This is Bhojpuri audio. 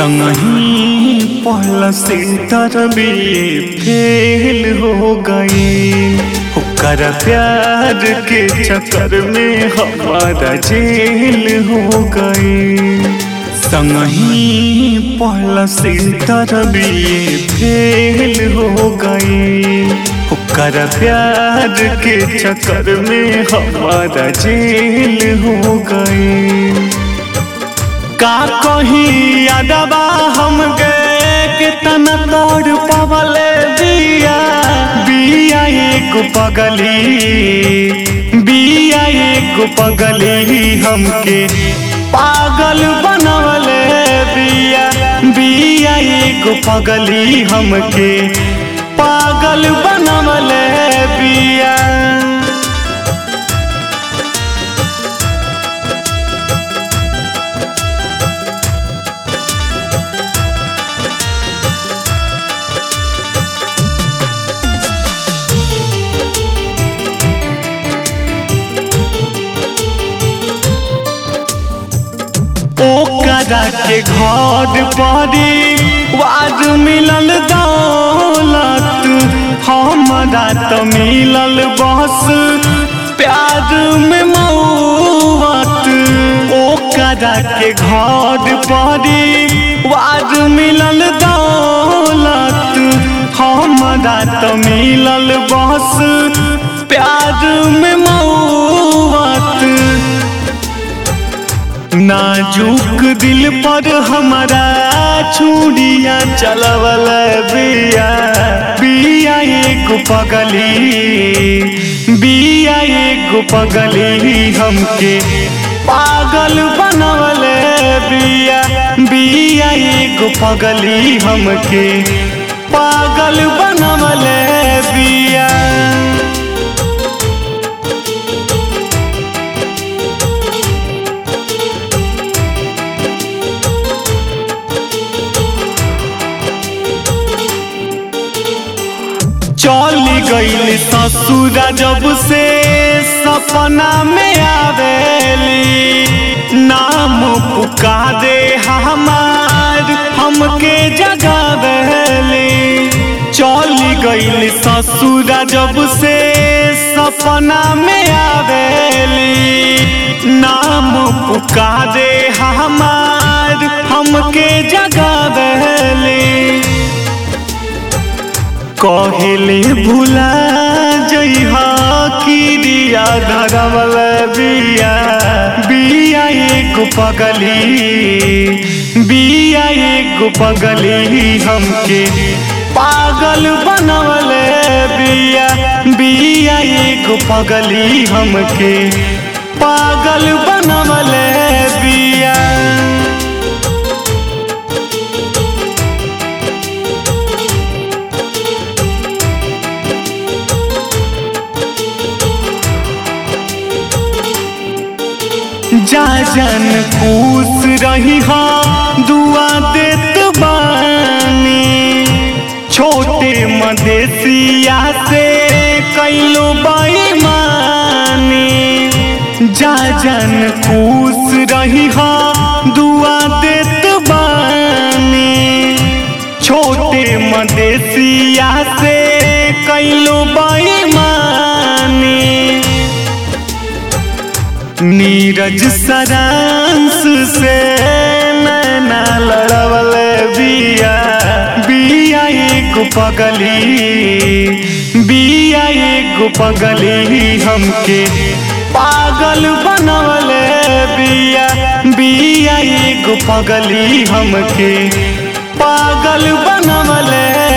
संगही पहला सेंटर में फेल हो गई ओकर प्यार के चक्कर में हमारा जेल हो गई संगही पहला सेंटर में फेल हो गई ओकर प्यार के चक्कर में हमारा जेल हो गई का कही यादवा हम गए कितना तोड़ पवले बिया बिया एक पगली बिया एक पगली हमके पागल बनवले बिया बिया एक पगली हमके पागल बनवले बिया ओकरा के घर परी वाज मिलल दौलत हमरा त मिलल बस प्यार में मौत ओकरा के घर परी वाज मिलल दौलत हमरा त मिलल बस प्यार में मौत नाजुक दिल पर हमारा छुड़िया चलवल बिया बिया एक पगली बिया एक पगली हमके पागल बनवल बिया बिया एक पगली हमके पागल बनवल बिया चली गईल ससुरा जब से सपना में आवेली नाम पुकारे हमार हमके जगावेली चली गईल ससुरा जब से सपना में आवेली नाम पुकारे हमार हमके जगावेली कहले भुला जइहा किरिया धरवल बिया बिया एक पगली बिया एक पगली हमके पागल बनवल बिया बिया एक पगली हमके पागल बनवल बिया जा जन खुश रही हाँ दुआ देत बानी छोटे मदेशिया से कैलो बेईमानी जा जन खुश रही हाँ दुआ देत बानी छोटे मदेशिया से कैलो बेईमानी नीरज सरांस से नैना लड़वल बिया बिया एक पगली बिया एक पगली हमके पागल बनवल बिया बिया एक पगली हमके पागल बनवल